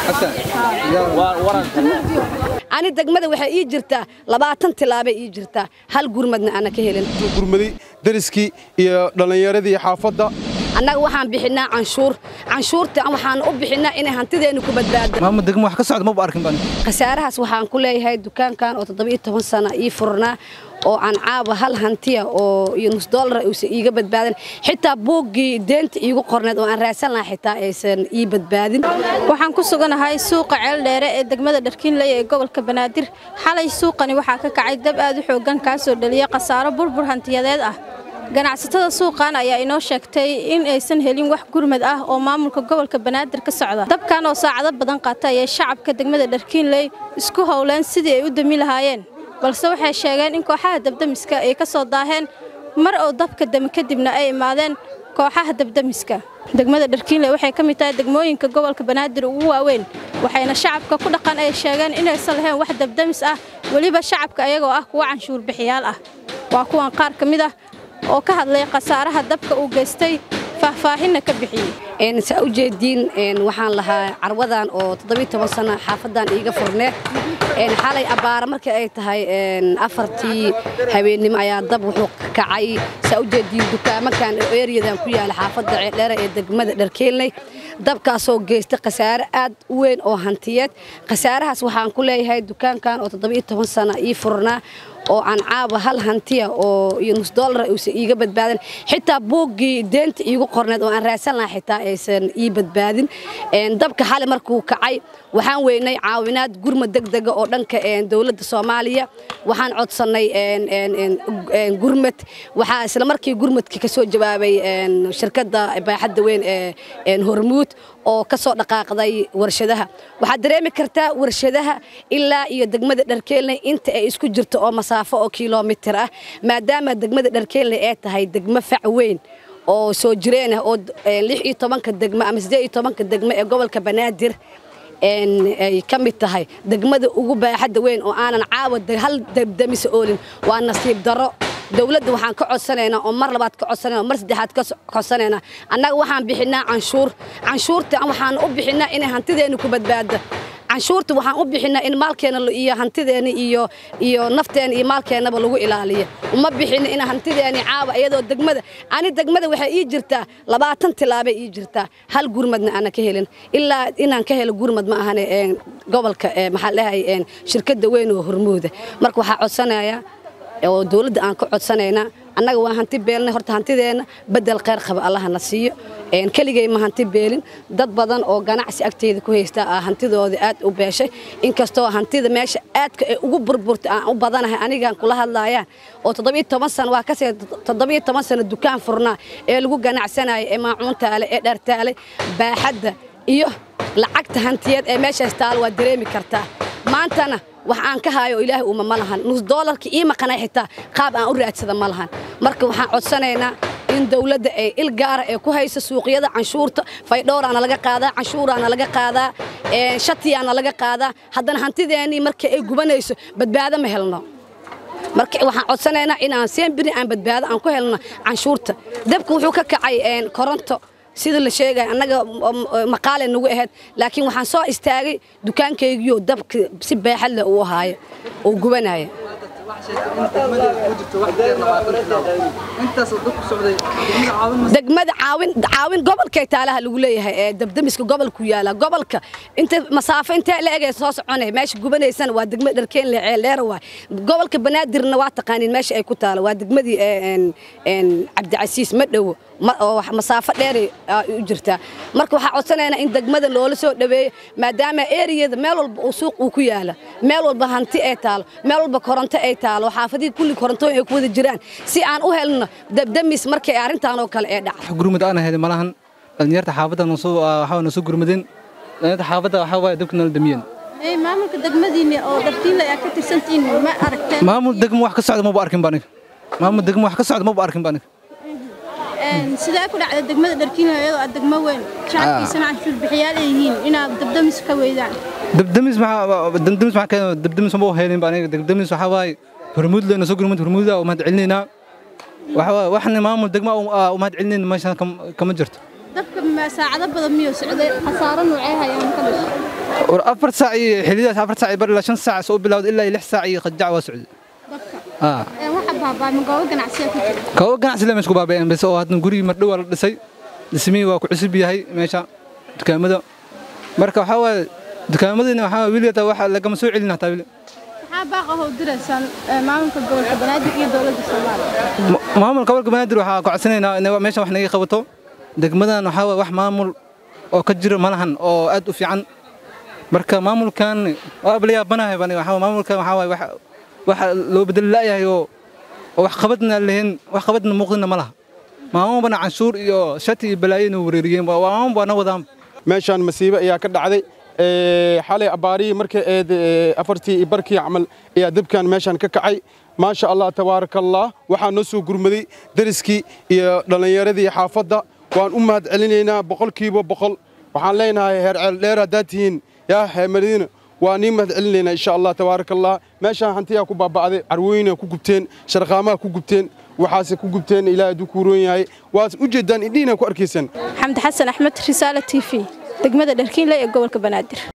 ani degmada waxay ii jirtaa labaatan tilaabay ii jirtaa hal gurmadna ana ka helin gurmaday dariskii iyo dhallinyaradii xaafadda annaga waxaan bixinaa canshuur canshuurta waxaan u bixinaa inay hantideennu ku badbaado maamul degmo wax ka socda maba arkin baan khasaarahaas waxaan ku leeyahay dukaankan oo toddobiyo toban sana ii furnaa oo aan caaba hal hantiya oo iyo nus doolara uusan iiga badbaadin xitaa buuggii deenta iigu qorneed oo aan raadsan lahaa xitaa aysan ii badbaadin waxaan ku suganahay suuqa ceeldheere ee degmada dharkiinley ee gobolka banaadir xalay suuqani waxaa ka kacay dab aad u xooggan kaasoo dhaliyay khasaaro burbur hantiyadeed ah ganacsatada suuqan ayaa inoo sheegtay in aysan helin wax gurmad ah oo maamulka gobolka banaadir ka socda dabkan oo saacado badan qaata ayay shacabka degmada dharkiinley isku howleen sidii ay u dami lahaayeen balse waxay sheegeen in kooxaha dabdamiska ay ka soo daaheen mar oo dabka dami kadibna ay imaadeen kooxaha dabdamiska degmada dharkiinley waxay ka mid tahay degmooyinka gobolka banaadir ugu waaweyn waxayna shacabka ku dhaqan ay sheegeen inaysan lahayn wax dabdamis ah weliba shacabka ayagoo ah kuwa canshuur bixiyaal ah waa kuwan qaar ka mid ah oo ka hadlay khasaaraha dabka uu geystay faahfaahinna ka bixiyey saa u jeediin waxaan lahaa carwadan oo toddobiyo toban sana xaafadan iiga furneed xalay abbaara markii ay tahay afartii habeennimo ayaa dab wuxuu kacay saa u jeediin dukaamankan oo eriyadan ku yaala xaafadda ceeldheere ee degmada dharkeelney dabkaasoo geystay khasaare aad u weyn oo hantiyeed khasaarahaas waxaan ku leeyahay dukaankan oo toddobiyo toban sana ii furnaa oo aan caaba hal hantiya oo iyo nus doolara uusan iiga badbaadin xitaa buuggii deenta iigu qorneed oo aan raadsan lahaa xitaa aysan ii badbaadin dabka xali markuu kacay waxaan weynay caawinaad gurmad degdega oo dhanka dowladda soomaaliya waxaan codsannay gurmad waxaa isla markii gurmadkii ka soo jawaabay shirkadda baaxadda weyn ee hormuud oo ka soo dhaqaaqday warshadaha waxaad dareemi kartaa warshadaha ilaa iyo degmada dharkeelney inta ay isku jirto oo masaafo oo kilomitir ah maadaama degmada dharkeelney ay tahay degmo fac weyn oo soo jireen ah oo lix iyo tobanka degmo ama siddeed iyo tobanka degmo ee gobolka banaadir ay ka mid tahay degmada ugu baaxadda weyn oo aanan caawa hal dabdamisa oolin waa nasiib darro dowladda waxaan ka codsanaynaa oo mar labaad ka codsanayna oo mar saddexaad ka codsanaynaa annaga waxaan bixinaa canshuur canshuurta waxaan u bixinaa inay hantideennu ku badbaado canshuurta waxaan u bixinaa in maalkeena iyo hantideena iyo iyo nafteena iyo maalkeennaba lagu ilaaliyo uma bixina in hantideeni caawa iyadoo degmada ani degmada waxay ii jirtaa labaatan tilaabay ii jirtaa hal gurmadna ana ka helin ilaa inaan ka helo gurmad ma ahane gobolka maxaa dhahay shirkadda weyn oo hormooda marka waxaa codsanayaa oo dowladda aan ka codsanaynaa annaga waa hanti beelnay horta hantideenna bedel kheyr qaba allaha na siiyo keligay ma hanti beelin dad badan oo ganacsi agteeda ku haysta ah hantidooda aad u beeshay inkastoo hantida meesha aadka ay ugu burburta aan u badanahay anigaan kula hadlaayaan oo toddobiyo toban sano waa kasii toddobiyo toban sano dukaan furnaa ee lagu ganacsanaya ee maacuuntaale ee dhartaale baaxadda iyo lacagta hantiyeed ee meeshaas taalo waa dareemi kartaa maantana wax aan ka haayo ilaahay uuma ma lahan nus doolarka ii maqanay xitaa qaab aan u raadsada ma lahan marka waxaan codsanaynaa in dowladda ay il gaara ee ku hayso suuqyada canshuurta faydhowraana laga qaadaa canshuuraana laga qaadaa shatiyaana laga qaadaa haddana hantideennii markii ay gubanayso badbaado ma helno marka waxaan codsanaynaa inaan seenbiri aan badbaado aan ku helno canshuurta dabka wuxuu ka kacay koronto sida la sheegaya annaga maqaale nagu ahayd laakiin waxaan soo istaagay dukaankaygiyo dabka si baaxad leh uu ahaayo oo gubanaya degmada caawin caawin gobolkay taalaha lagu leeyahay ee dabdamiska gobolku yaala gobolka inta masaafo intee la egay soo soconay meesha gubanaysana waa degmada dharkeenle ceel dheer waay gobolka banaadirna waa taqaaniin meesha ay ku taalo waa degmadii cabdicasiis ma dhowo oo masaafo dheer u jirtaa marka waxaa codsanaynaa in degmada loola soo dhaweeyo maadaama eriyada meel walba uu suuq uu ku yaala meel walba hanti ay taalo meel walba koronto ay taalo xaafadihii kulli korontooyin ay ku wada jiraan si aan u helno dabdamis markay arrintan oo kale ee dhacdo gurmud aan ahayd malahan dhalinyarta xaafadda waxaa na soo gurmadeen dhalinyarta xaafadda waxaa waaye dabka nala damiyeen maamulka degmadiina oo dharkiinle aad ka tirsantihiin ma aragteen maamul degmo wax ka socda maba arkin ba aniga maamul degmo wax ka socda maba arkin ba aniga sidee ku dhacda degmada dharkiinle iyadoo aad degmo weyn shacabkiisana canshuur bixiyaal ay yihiin inaad dabdamis ka weydaan dabdamis maxaa dabdamis maxaa keenay dabdamis ma helin ba aniga dabdamis waxaa waaye hormuud leena soo gurmad hormuuda oo mahad celinaynaa waxa waaye waxna maamul degmo u mahad celinayna meeshan kama jirto dabka saacado badan miyuu socday khasaaro noocee hayaan ka dhashay war afar saac iyo xillidaas afar saac iyo bar ilaa shan saac soo bilowda ilaa iyo lix saac iyo qajac waa socday aa waxa baabaa goobo ganacsiya ku jira kaba ganacsi lama isku baaba'een bas oo haddan gurigii mardhow waa la dhisay dhismihii waa ku cusub yahay meesha dukaamada marka waxaa waaye dukaamadiina waxaa waaye weligeeta waxa lagama soo celin hataa weli maxaa baaqa hoo diraysaan maamulka gobolka banaadir iyo dowladda soomaaliya Ma- maamulka gobolka banaadir waxaa codsanaynaa in meeshan wax naga qabato degmadan waxaa waaye wax maamul oo ka jira malahan oo aad u fiican marka maamulkan waa la yaabanahay bani waxaa waaye maamulkan waxaa waaye wax waxa loo bedeli la'yahay oo oo wax qabadna aan lahayn wax qabadna muuqdina ma laha maamulbana canshuur iyo shati iyo balaayana wareeriyeen waa maamul baana wadaan meeshaan masiibo ayaa ka dhacday Ee, xalay abaarihii markay eed ee, afartii iyo barkii camal ayaa dabkan meeshaan ka kacay maasha allah tabaaraka allah waxaa noo soo gurmaday deriskii iyo dhallinyaradii xaafadda waan u mahad celinaynaa boqolkiiba boqol waxaan leenahay heer ceel dheer haddaad tihiin yaa heer madiina waa nii mahad celinaynaa insha allah tabaaraka allah meeshaan hantiyaa ku baaba'day carwooyina ku gubteen sharqaamaha ku gubteen waxaase ku gubteen ilaahay hadduu ku roon yahay waad u jeedaan indhihiina ku arkaysaan xamdi xasan axmed risaale t v degmada dharkiinle ee gobolka banaadir